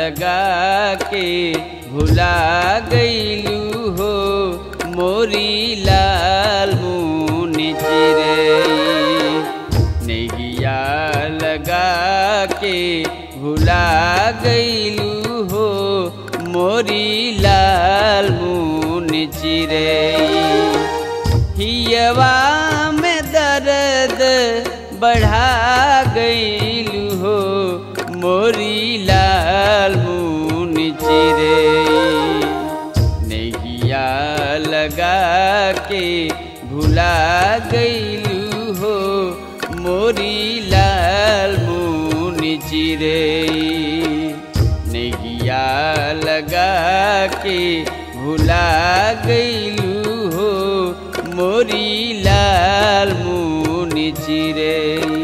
लगा के भुला गईलू हो मोरी लाल मुनि चिरई नैया लगा के भुला गईलू हो मोरी लाल मुनि चिरई हियवा में दर्द बढ़ा गईलू हो मोरी लाल मुनि चिरई नैया लगा के भुला गईलू हो मोरी लाल मुनि चिरई नैया लगा के भुला गईलू हो मोरी लाल मुनि चिरई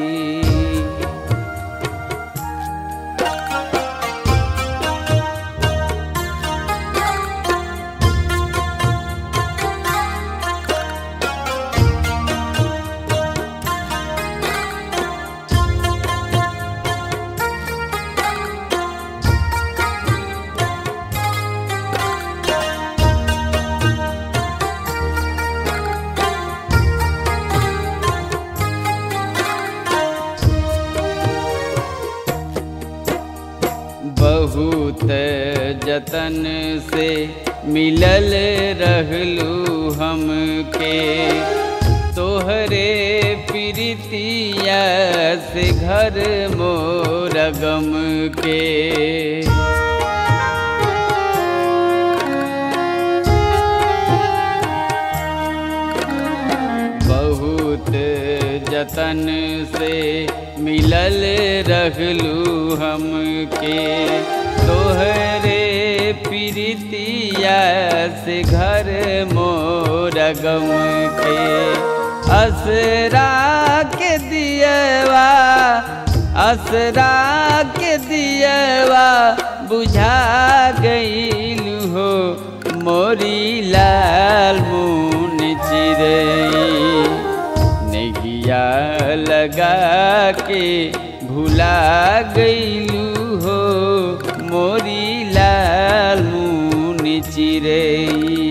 बहुत जतन से मिलल रहलू हमके तोहरे प्रीतिया से घर मोर गम के बहुत जतन से मिलल रहलू हमके तोहरे प्रीतिया से घर मोर गम के असरा के दियवा असरा के दियवा बुझा गईलू हो मोरी लाल मुन चिरई नैया लगा के भुला गईलू हो मोरी लाल मुन चिरई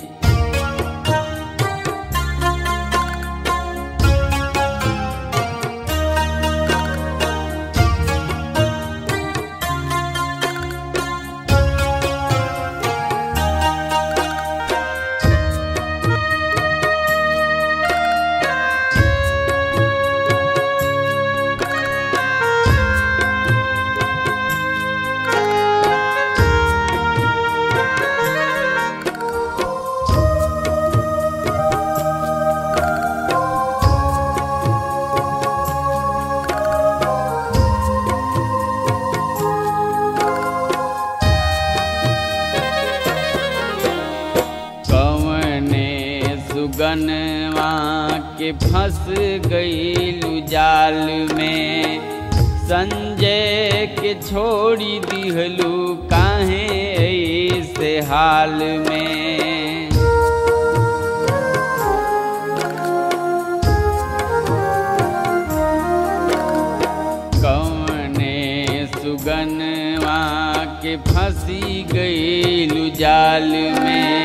कवने सुगनवा के फंस गईलू जाल में संजय के छोड़ी दिहलू काहे ऐसे हाल में कौने सुगनवा के फंसी गईलू जाल में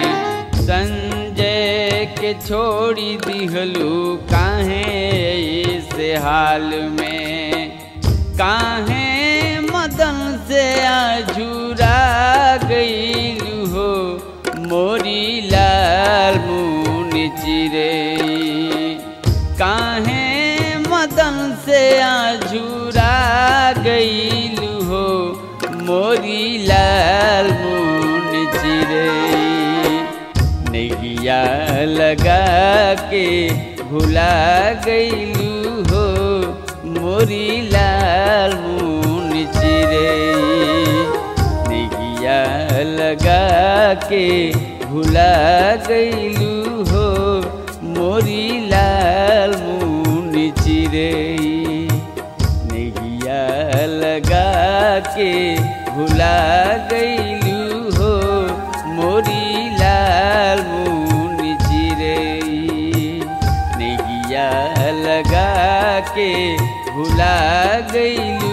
संजय के छोड़ी दिहलू काहे से हाल में काहे मदन से आझुरा गईलू हो मोरी लाल मुन चिरई काहे मदन से आझुरा गईलू हो मोरी लाल मुन चिरई नैया लगा के भुला गईलू हो मोरी लाल मुन चिरई नैया लगा के भुला गईलू हो मोरी लाल मुन चिरई नैया लगा के भुला गईलू हो मोरी लाल मुन चिरई नैया लगा के भुला गईलू